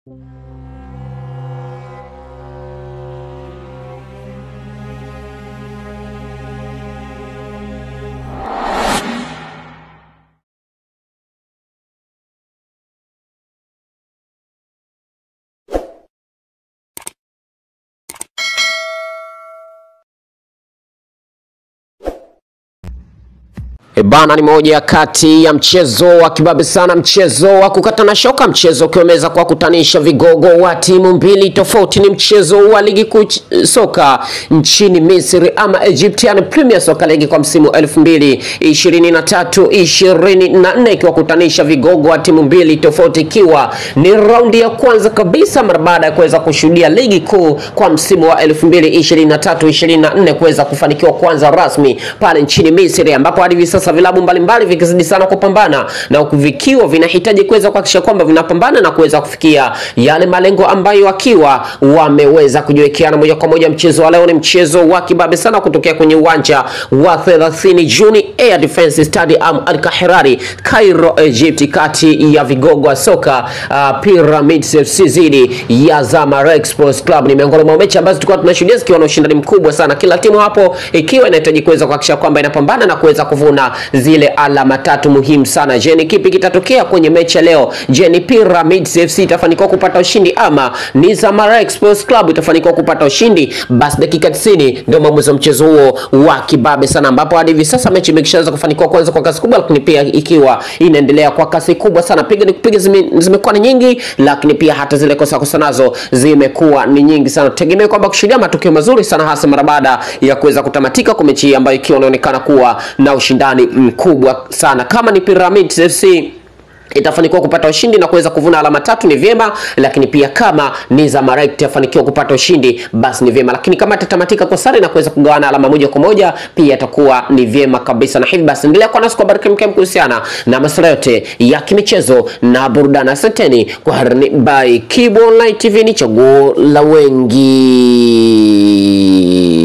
E bana, ni moja kati ya mchezo wa kibabe sana, mchezo wa kukatana shoka, mchezo ukiweza kuwakutanisha vigogo wa timu mbili tofauti. Ni mchezo wa ligi kuu ch- soka nchini Misri ama Egyptian Premier Soccer League kwa msimu 2023 24 ikiwakutanisha vigogo wa timu mbili tofauti, ikiwa ni raundi ya kwanza kabisa mara baada ya kuweza kushuhudia ligi kuu kwa msimu wa 2023 24 kuweza kufanikiwa kwanza rasmi pale nchini Misri ambapo hadi hivi sasa vilabu mbalimbali vikizidi sana kupambana na huku vikiwa vinahitaji kuweza kuhakikisha kwamba vinapambana na kuweza kufikia yale malengo ambayo wakiwa wameweza kujiwekeana moja kwa moja. Mchezo wa leo ni mchezo wa kibabe sana kutokea kwenye uwanja wa 30 Juni Air Defense Stadium Al Kahirari, Cairo, Egypt, kati ya vigogo wa soka uh, Pyramids FC dhidi ya Zamalek Sports Club. Ni miongoni mwa mechi ambazo tulikuwa tunashuhudia zikiwa na ushindani mkubwa sana, kila timu hapo ikiwa inahitaji kuweza kuhakikisha kwamba inapambana na kuweza kuvuna zile alama tatu muhimu sana. Je, ni kipi kitatokea kwenye mechi ya leo? Je, ni Pyramids FC itafanikiwa kupata ushindi ama ni Zamalek Sports Club itafanikiwa kupata ushindi? Basi dakika 90 ndio maamuzi wa mchezo huo wa kibabe sana, ambapo hadi hivi sasa mechi imekishaanza kufanikiwa kwanza kwa kasi kubwa, lakini pia ikiwa inaendelea kwa kasi kubwa sana. Piga ni kupiga zime, zimekuwa ni nyingi, lakini pia hata zile kosa kosa nazo zimekuwa ni nyingi sana. Tutegemee kwamba kushuhudia matokeo mazuri sana, hasa mara baada ya kuweza kutamatika kwa mechi hii ambayo ikiwa inaonekana kuwa na ushindani mkubwa sana. Kama ni Pyramids FC itafanikiwa kupata ushindi na kuweza kuvuna alama tatu ni vyema, lakini pia kama ni Zamalek itafanikiwa kupata ushindi basi ni vyema, lakini kama itatamatika kwa sare na kuweza kugawana alama moja kwa moja pia itakuwa ni vyema kabisa. Na hivi basi endelea kuwa nasi kwa habari kemkem kuhusiana na masuala yote ya kimichezo na burudani. Asanteni kwa harini by Kibo Online TV, ni chaguo la wengi.